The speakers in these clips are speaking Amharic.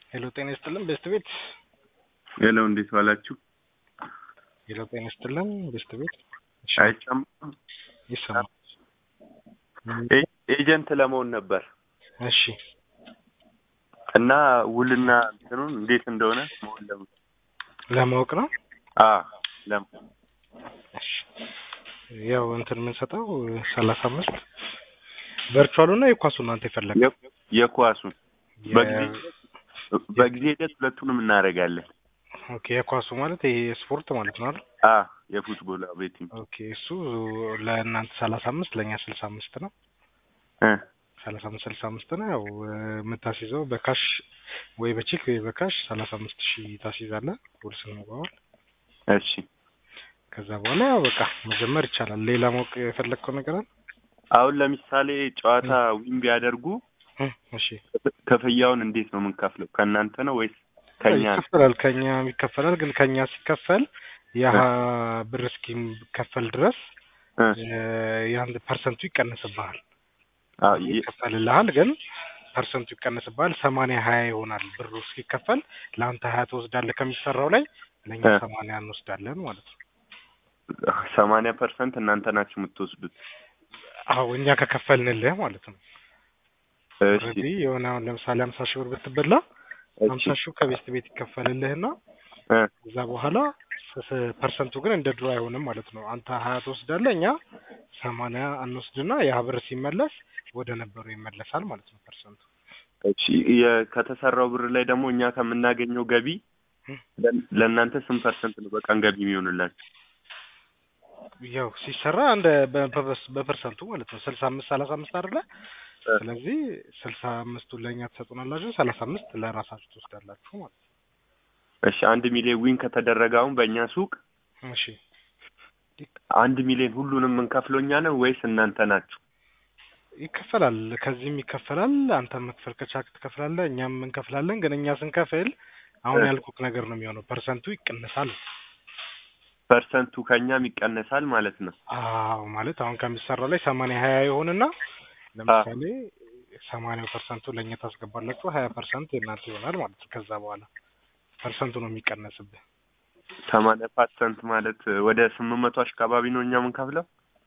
ሄሎ ጤና ይስጥልን ቤስት ቤት ሄሎ እንዴት ዋላችሁ? ሄሎ ጤና ይስጥልን ቤስት ቤት እሺ፣ አይሰማም? ይሰማል። ኤ- ኤጀንት ለመሆን ነበር እሺ እና ውልና እንትኑን እንዴት እንደሆነ መሆን ለም ለማወቅ ነው። አ ለም እሺ ያው እንትን የምንሰጠው ሰላሳ አምስት ቨርቹዋሉ እና የኳሱ እናንተ የፈለገ የ- የኳሱን በጊዜ በጊዜ ሂደት ሁለቱንም እናደርጋለን። ኦኬ የኳሱ ማለት ይሄ ስፖርት ማለት ነው አይደል? አ የፉትቦል ቤቲንግ ኦኬ እሱ ለእናንተ ሰላሳ አምስት ለእኛ ስልሳ አምስት ነው። እ ሰላሳ አምስት ስልሳ አምስት ነው። ያው የምታስይዘው በካሽ ወይ በቼክ ወይ በካሽ ሰላሳ አምስት ሺህ ታስይዛለህ ውል ስንገባዋል። እሺ ከዛ በኋላ ያው በቃ መጀመር ይቻላል። ሌላ ማወቅ የፈለግከው ነገር አለ? አሁን ለምሳሌ ጨዋታ ዊን ቢያደርጉ እ እሺ ክፍያውን እንዴት ነው የምንከፍለው? ከእናንተ ነው ወይስ ከኛ ነው? ይከፈላል። ከኛ ይከፈላል። ግን ከኛ ሲከፈል ያ ብር እስኪከፈል ድረስ እ የአንድ ፐርሰንቱ ይቀንስብሃል። አዎ የ- ይከፈልልሃል ግን ፐርሰንቱ ይቀንስብሃል። ሰማንያ ሀያ ይሆናል ብሩ እስኪከፈል ለአንተ ሀያ ትወስዳለህ ከሚሰራው ላይ ለእኛ እ ሰማንያ እንወስዳለን ማለት ነው። ሰማንያ ፐርሰንት እናንተ ናችሁ የምትወስዱት። አዎ እኛ ከከፈልንልህ ማለት ነው። እሺ ኦልሬዲ የሆነ አሁን ለምሳሌ ሀምሳ ሺህ ብር ብትበላ ሀምሳ እሺ ሺህ ከቤስት ቤት ይከፈልልህና እ ከዛ በኋላ ስ- ስ- ፐርሰንቱ ግን እንደ ድሮ አይሆንም ማለት ነው። አንተ ሀያ ትወስዳለህ እኛ ሰማንያ እንወስድና ያ ብር ሲመለስ ወደ ነበሩ ይመለሳል ማለት ነው ፐርሰንቱ። እሺ የ- ከተሰራው ብር ላይ ደግሞ እኛ ከምናገኘው ገቢ እ ለ- ለእናንተ ስንት ፐርሰንት ነው በቀን ገቢ የሚሆንላችሁ? ያው ሲሰራ እንደ በ- በ- በፐርሰንቱ ማለት ነው ስልሳ አምስት ሰላሳ አምስት አይደለ? እ ስለዚህ ስልሳ አምስቱን ለእኛ ትሰጡናላችሁ፣ ሰላሳ አምስት ለራሳችሁ ትወስዳላችሁ ማለት ነው። እሺ አንድ ሚሊዮን ዊን ከተደረገ አሁን በእኛ ሱቅ እሺ አንድ ሚሊዮን ሁሉንም የምንከፍለው እኛ ነው ወይስ እናንተ ናችሁ? ይከፈላል። ከዚህም ይከፈላል። አንተ መክፈል ከቻልክ ትከፍላለህ፣ እኛም እንከፍላለን። ግን እኛ ስንከፍል አሁን እ ያልኩክ ነገር ነው የሚሆነው፣ ፐርሰንቱ ይቀንሳል። ፐርሰንቱ ከእኛም ይቀነሳል ማለት ነው። አዎ ማለት አሁን ከሚሰራው ላይ ሰማንያ ሀያ ይሆንና አ ለምሳሌ ሰማንያው ፐርሰንቱ ለእኛ ታስገባላችሁ፣ ሀያ ፐርሰንት የእናንተ ይሆናል ማለት ነው። ከዛ በኋላ ፐርሰንቱ ነው የሚቀነስብህ። ሰማንያ ፐርሰንት ማለት ወደ ስምንት መቶ አካባቢ ነው እኛ የምንከፍለው።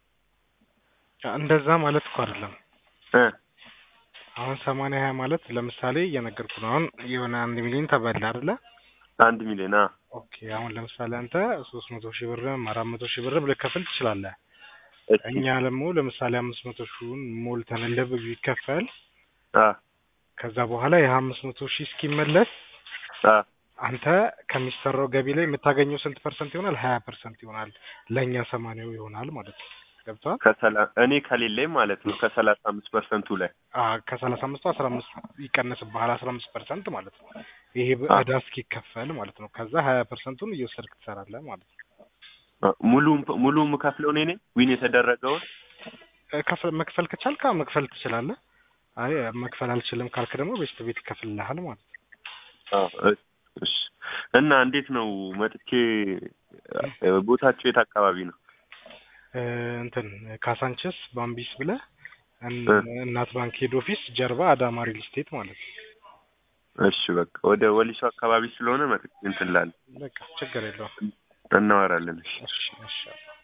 እንደዛ ማለት እኮ አይደለም። እ አሁን ሰማንያ ሀያ ማለት ለምሳሌ እየነገርኩ ነው። አሁን የሆነ አንድ ሚሊዮን ተበላ አይደለ? አንድ ሚሊዮን አ ኦኬ አሁን ለምሳሌ አንተ ሶስት መቶ ሺህ ብርም አራት መቶ ሺህ ብርም ልከፍል ትችላለህ። እሺ እኛ ደግሞ ለምሳሌ አምስት መቶ ሺውን ሞልተን ልብ ቢከፈል አ ከዛ በኋላ ይህ አምስት መቶ ሺህ እስኪመለስ አ አንተ ከሚሰራው ገቢ ላይ የምታገኘው ስንት ፐርሰንት ይሆናል? ሀያ ፐርሰንት ይሆናል። ለእኛ ሰማንያው ይሆናል ማለት ነው። ገብቶሃል? ከሰላ እኔ ከሌለኝ ማለት ነው ከሰላሳ አምስት ፐርሰንቱ ላይ አዎ ከሰላሳ አምስቱ አስራ አምስት ይቀንስብሃል። አስራ አምስት ፐርሰንት ማለት ነው። ይሄ አ እዳ እስኪከፈል ማለት ነው። ከዛ ሀያ ፐርሰንቱን እየወሰድክ ትሰራለህ ማለት ነው። አ ሙሉ ሙሉ የምከፍለው እኔ ነኝ ዊን የተደረገውን እ ከፍ- መክፈል ከቻልክ አዎ መክፈል ትችላለህ። አይ መክፈል አልችልም ካልክ ደግሞ ቤስት ቤት ይከፍልልሃል ማለት ነው። አ እሺ እሺ። እና እንዴት ነው መጥቼ እ ቦታቸው የት አካባቢ ነው? እ እንትን ካሳንችስ ባምቢስ ብለህ እን- እ እናት ባንክ ሄድ ኦፊስ ጀርባ አዳማ ሪል ስቴት ማለት ነው። እሺ በቃ ወደ ወሊሶ አካባቢ ስለሆነ መጥቼ እንትን እላለሁ በቃ ችግር የለውም። እናወራለን። እሺ እሺ እሺ